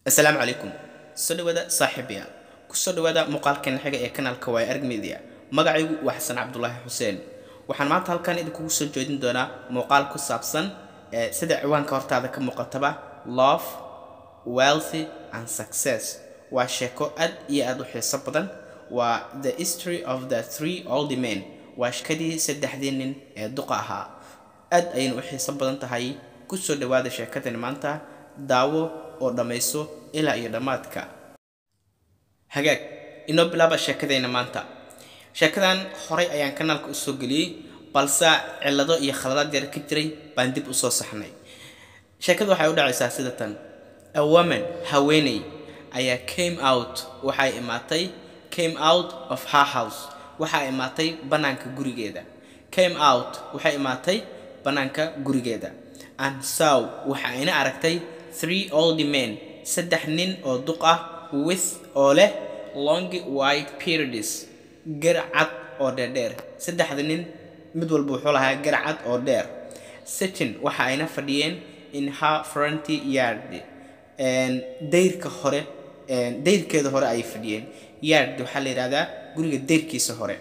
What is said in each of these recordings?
asalaamu calaykum soo dhawaada saaxiibaya kusoo dhawaada muuqaalkan xiga ee kanaalka waay arg media magacaygu waa xasan cabdulaahi xuseen waxaan maanta halkan idinkugu soo jeedin doonaa muuqaal ku saabsan ee sida ciwaanka hortaada ka muuqataba love wealthy and success waa sheeko aad iyo aad u xiiso badan waa the history of the three old men waa shekadii saddexdii nin ee duqa ahaa aad ayayna u xiiso badan tahay kusoo dhawaada sheekadani maanta daawo oo dhammayso ilaa iyo dhammaadka hagaag inoo bilaaba sheekadayna maanta sheekadan horay ayaan kanaalka usoo geliyey balse cillado iyo khaladaad yar ka jiray baan dib usoo saxnay sheekada waxay u dhacaysaa sida tan a woman haweeney ayaa came out waxay imaatay came out of her house waxaa imaatay bannaanka gurigeeda came out waxay imaatay bannaanka gurigeeda and sow waxa ayna aragtay three old men saddex nin oo duq ah with oo leh long white periods garcad oo dheerdheer saddexda nin mid walba wuxuu lahaa garcad oo dheer sitting waxa ayna fadhiyeen in her fronty yard dayrka hore dayrkeeda hore ayay fadhiyeen yard waxaa la yidhahdaa guriga dayrkiisa hore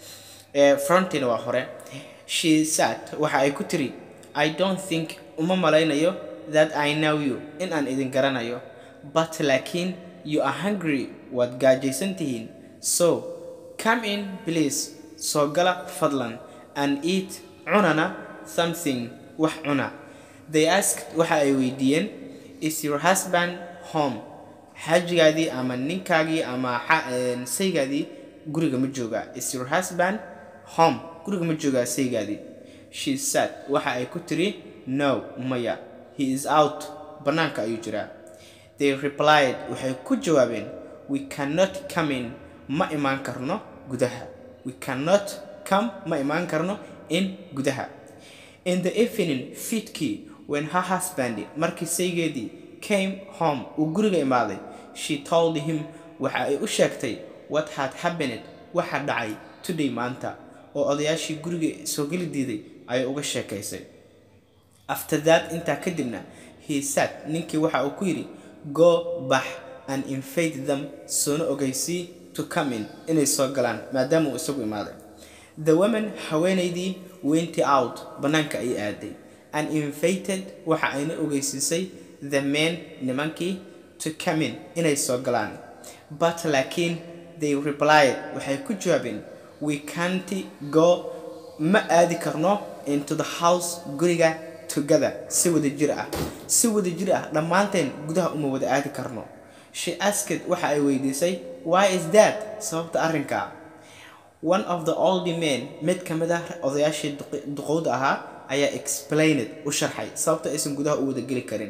frontina waa hore she sat waxa ay ku tiri i don't think uma malaynayo that i know you in aan idin garanayo but laakiin you are hungry waad gaajaysan tihiin so come in please soo gala fadlan and eat cunana something wax cuna they asked waxa ay weydiiyeen is your husband home xaajigaadii ama ninkaagii ama saygaadii guriga ma joogaa is your husband home guriga ma joogaa saygaadii she said waxa ay ku tiri no maya he is out bannaanka ayuu jiraa they replied waxay ku jawaabeen we cannot come in ma imaan karno gudaha we cannot come ma imaan karno in gudaha in the evening fiidkii when her husband markii saygeedii came home uu guriga imaaday she told him waxa ay u sheegtay what had happened waxa dhacay today maanta oo odayaashii guriga soo geli diiday ayay uga sheekaysay after that intaa kadibna he said ninkii waxa uu ku yidhi go bax and invade them soona ogeysii to come in inay soo galaan maadaama uu isagu imaaday the woman haweenaydii went out bannaanka ayay aaday and invited waxa ayna ogeysiisay the men nimankii to come in inay soo galaan but laakiin they replied waxay ku jawaabeen we can't go ma aadi karno into the house guriga together si wada jir ah si wada jir ah dhammaanteen gudaha uma wada aadi karno she asked waxa ay weydiisay why is that sababta arrinka one of the old men mid ka mid ah odayaashii duqowda ahaa ayaa explained u sharxay sababta aysan gudaha u wada geli karin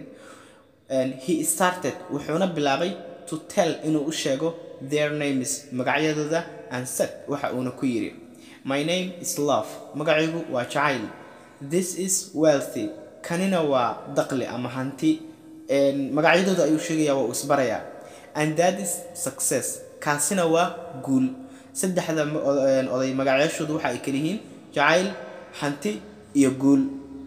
he started wuxuuna bilaabay to tell inuu u sheego their names magacyadooda and said waxa uuna ku yidhi my name is love magacaygu waa jacayl this is wealthy kanina waa daqli ama hanti magacyadooda ayuu sheegayaa waa uu isbarayaa and that is success kaasina waa guul saddexda oday magacyaashoodu waxa ay kala yihiin jacayl hanti iyo guul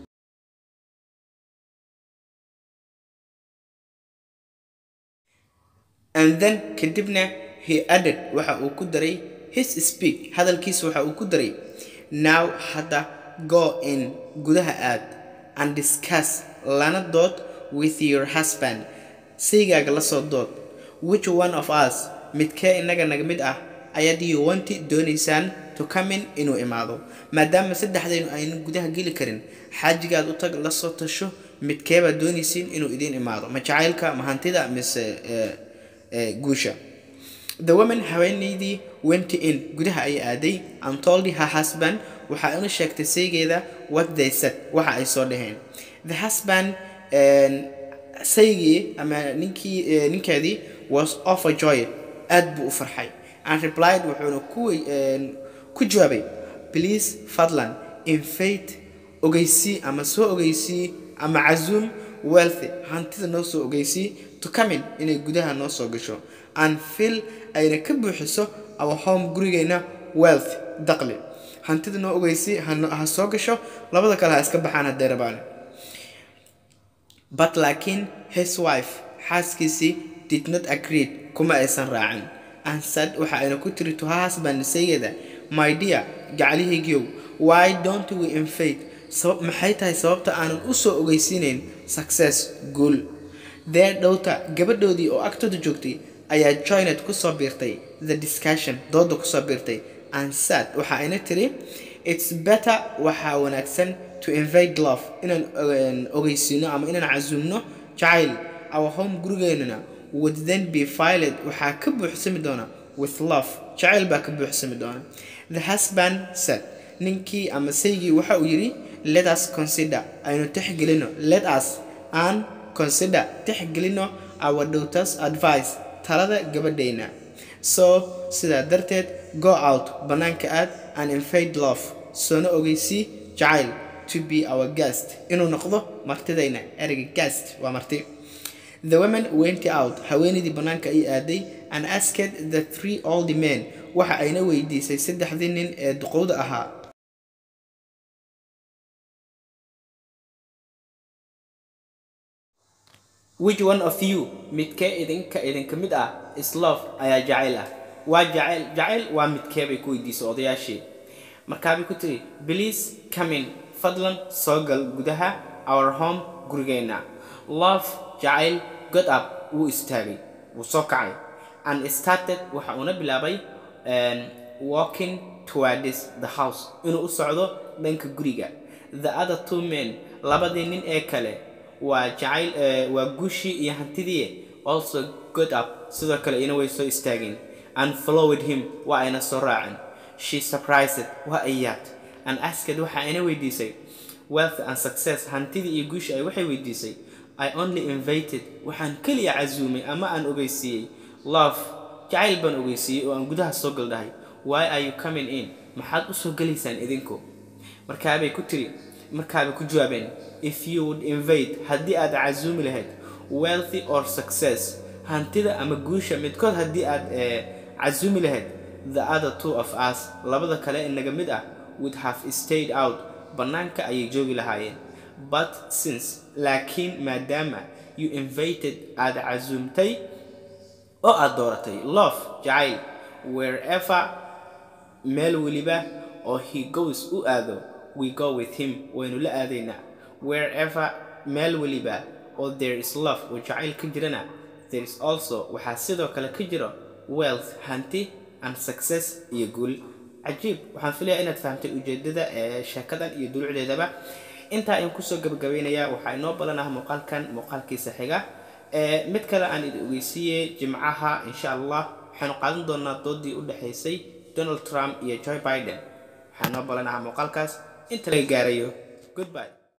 and then kadibna he added waxa uu ku daray his speak hadalkiisa waxa uu ku daray now hadda go in gudaha aad and discuss lana dood with your husband saygaaga la soo dood which one of us midkee inaga naga mid ah ayaad you wanti doonaysaan to come in inuu imaado maadaama saddexdaynu aynu gudaha geli karin xaajigaad u tag la soo tasho midkeebaad doonaysiin inuu idiin imaado ma jacaylka ma hantida mise guusha the woman haweenaydii went in gudaha ayay aaday and told her husband waxa una sheegtay saygeeda what they said waxa ay soo dhaheen the husband saygii ama ninkii ninkeedii was overjoyed aad buu u farxay and replied wuxuuna ku ku jawaabay please fadlan invade ogeysii ama soo ogeysii ama casuum wealthy hantida noo soo ogeysii to come in inay gudaha noo soo gasho and fil ayna ka buuxiso our home gurigeyna wealth daqli hantida noo ogeysii ha soo gasho labada kale ha iska baxaan haddee rabaan but laakiin his wife xaaskiisii did not agreed kuma aysan raacin and said waxa ayna ku tiri to her husband saygeeda my dear gacalihaygiyow why don't we invade sabab maxay tahay sababta aanan u soo ogeysiinayn success guul their daughter gabadhoodii oo agtooda joogtay ayaa joined kusoo biirtay the discussion dooda kusoo biirtay and said waxa ayna tiri it's better waxaa wanaagsan to invade love inaan ogeysiino ama inaan casuumno jacayl our home gurigeenuna would then be filed waxaa ka buuxsami doona with love jacayl baa ka buuxsami doona the husband said ninkii ama saygii waxa uu yidhi let us consider aynu tixgelino let us and consider tixgelino our daughters advice talada gabadhayna so sidaa darteed go out bannaanka aad and invade love soona ogeysii jacayl to be our guest inuu noqdo martidayna ereyga guest waa marti the women went out haweenaydii bannaanka ay aaday and asked the three old men waxa ayna weydiisay saddexdii nin ee duqowda ahaa which one of you midkee idinka idinka mid ah is love ayaa jacayl ah waa jacayl jacayl waa midkee bay ku weydiisay odayaashii markaabay ku tiri please come in fadlan soo gal gudaha our home gurigeenna love jacayl god up wuu istaagay wuu soo kacay and started waxa uuna bilaabay walking towards the house inuu u socdo dhanka guriga the other two men labadii nin ee kale waa jacayl waa guushii iyo hantidii also god up sidoo kale ina way soo istaageen and followed him waa ayna soo raaceen she surprised waa ay yaabtay and asked waxa ayna weydiisay wealth and success hantidii iyo guushii ay waxay weydiisay i only invited waxaan keliya casuumay ama aan ogeysiiyey love jacayl baan ogeysiiyey oo aan gudaha soo galdhahay why are you coming in maxaad usoo gelaysaan idinku markaabay ku tiri markaabay ku jawaabeen if you would invade haddii aad casuumi lahayd wealthy or success hantida ama guusha midkood haddii aad casuumi lahayd the other two of us labada kale inaga mid ah would have stayed out bannaanka ayay joogi lahaayeen but since laakiin maadaama you invited aad casuumtay oo aad dooratay love jacayl wherever meel weliba oo he goes u aado we go with him waynu la aadaynaa wherever meel weliba oo there is love oo jacayl ka jirana there is also waxaa sidoo kale ka jiro wealth hanti and success iyo guul cajiib waxaan filayaa inaad fahamtay ujeedada ee sheekadan iyo dulucdeedaba intaa ayaan kusoo gabagabeynayaa waxaa inoo balanaha muuqaalkan muuqaalkiisa xiga mid kale aan idin ogeysiiyey jimcaha insha allah waxaanu qaadan doonaa doodii u dhexaysay donald trump iyo joe biden waxaa inoo balanaha muuqaalkaas inta laga gaarayo goodbye